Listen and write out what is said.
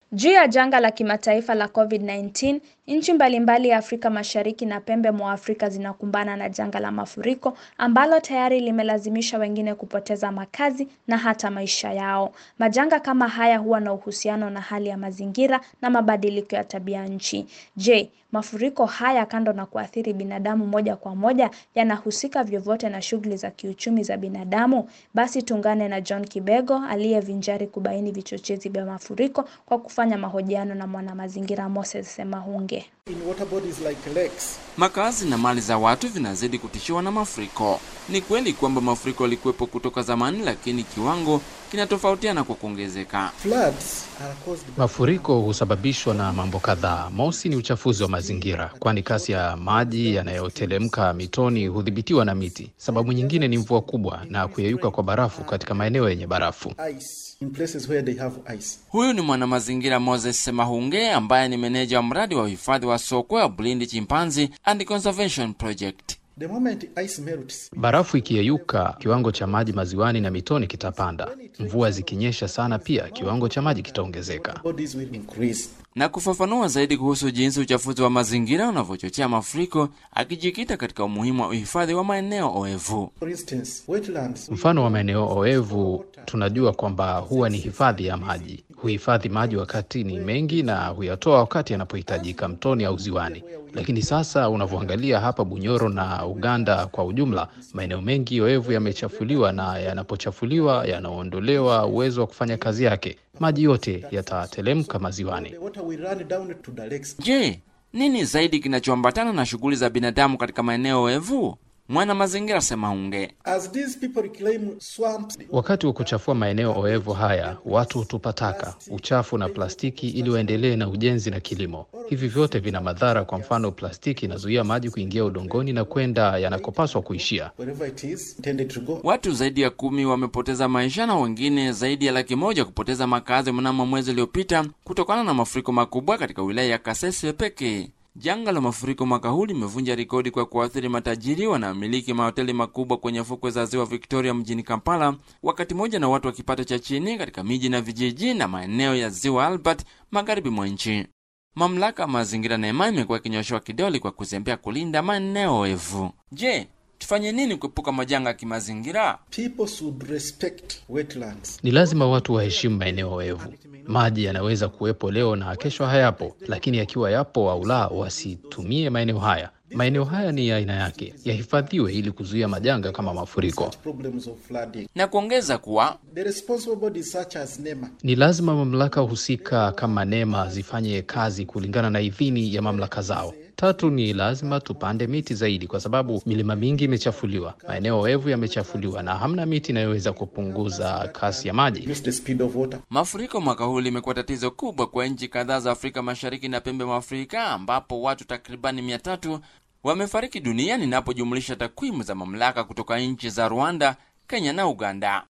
Juu ya janga la kimataifa la COVID-19, nchi mbalimbali ya Afrika Mashariki na pembe mwa Afrika zinakumbana na janga la mafuriko ambalo tayari limelazimisha wengine kupoteza makazi na hata maisha yao. Majanga kama haya huwa na uhusiano na hali ya mazingira na mabadiliko ya tabia nchi. Je, mafuriko haya kando na kuathiri binadamu moja kwa moja yanahusika vyovyote na shughuli za kiuchumi za binadamu? Basi tuungane na John Kibego aliyevinjari kubaini vichochezi vya mafuriko kwa kufanya mahojiano na mwanamazingira Moses Semahunge. In water bodies like lakes, Makazi na mali za watu vinazidi kutishiwa na mafuriko. Ni kweli kwamba mafuriko yalikuwepo kutoka zamani, lakini kiwango kinatofautiana kwa kuongezeka. floods are caused by Mafuriko husababishwa na mambo kadhaa. Mosi ni uchafuzi wa mazingira, kwani kasi ya maji yanayotelemka mitoni hudhibitiwa na miti. Sababu nyingine ni mvua kubwa na kuyeyuka kwa barafu katika maeneo yenye barafu. ice in places where they have ice. Huyu ni mwanamazingira Moses Semahunge ambaye ni meneja wa mradi wa uhifadhi wa sokwe wa Bulindi Chimpanzee and Conservation Project. The moment ice melts, Barafu ikiyeyuka, kiwango cha maji maziwani na mitoni kitapanda. Mvua zikinyesha sana, pia kiwango cha maji kitaongezeka. bodies will increase. Na kufafanua zaidi kuhusu jinsi uchafuzi wa mazingira unavyochochea mafuriko, akijikita katika umuhimu wa uhifadhi wa maeneo oevu. For instance, wetlands Mfano wa maeneo oevu, tunajua kwamba huwa ni hifadhi ya maji. Huhifadhi maji wakati ni mengi na huyatoa wakati yanapohitajika mtoni au ziwani. Lakini sasa unavyoangalia hapa Bunyoro na Uganda kwa ujumla, maeneo mengi oevu yamechafuliwa, na yanapochafuliwa yanaondolewa uwezo wa kufanya kazi yake. Maji yote yatatelemka maziwani. the water will run down to the lakes. Je, nini zaidi kinachoambatana na shughuli za binadamu katika maeneo oevu? Mwana mazingira Semahunge. As these people reclaim swamps, Wakati wa kuchafua maeneo oevu haya, watu hutupa taka, uchafu na plastiki ili waendelee na ujenzi na kilimo. Hivi vyote vina madhara. Kwa mfano, plastiki inazuia maji kuingia udongoni na kwenda yanakopaswa kuishia. wherever it is intended to go. Watu zaidi ya kumi wamepoteza maisha na wengine zaidi ya laki moja kupoteza makazi mnamo mwezi uliopita kutokana na mafuriko makubwa katika wilaya ya Kasese pekee. Janga la mafuriko mwaka huu limevunja rekodi kwa kuathiri matajiri wanaomiliki mahoteli makubwa kwenye fukwe za ziwa Victoria mjini Kampala, wakati mmoja na watu wa kipato cha chini katika miji na vijiji na maeneo ya ziwa Albert magharibi mwa nchi. Mamlaka ya mazingira NEMA imekuwa ikinyoshewa kidole kwa kuzembea kulinda maeneo oevu. Je, tufanye nini kuepuka majanga ya kimazingira? People should respect wetlands. Ni lazima watu waheshimu maeneo oevu. Maji yanaweza kuwepo leo na kesho hayapo, lakini yakiwa yapo au la, wasitumie maeneo haya. Maeneo haya ni ya aina yake, yahifadhiwe ili kuzuia majanga kama mafuriko. Problems of flooding. Na kuongeza kuwa The responsible bodies such as NEMA Ni lazima mamlaka husika kama NEMA zifanye kazi kulingana na idhini ya mamlaka zao. Tatu, ni lazima tupande miti zaidi, kwa sababu milima mingi imechafuliwa, maeneo oevu yamechafuliwa na hamna miti inayoweza kupunguza kasi ya maji. reduce the speed of water. mafuriko mwaka huu limekuwa tatizo kubwa kwa nchi kadhaa za Afrika Mashariki na pembe mwa Afrika ambapo watu takribani mia tatu wamefariki dunia ninapojumlisha takwimu za mamlaka kutoka nchi za Rwanda, Kenya na Uganda.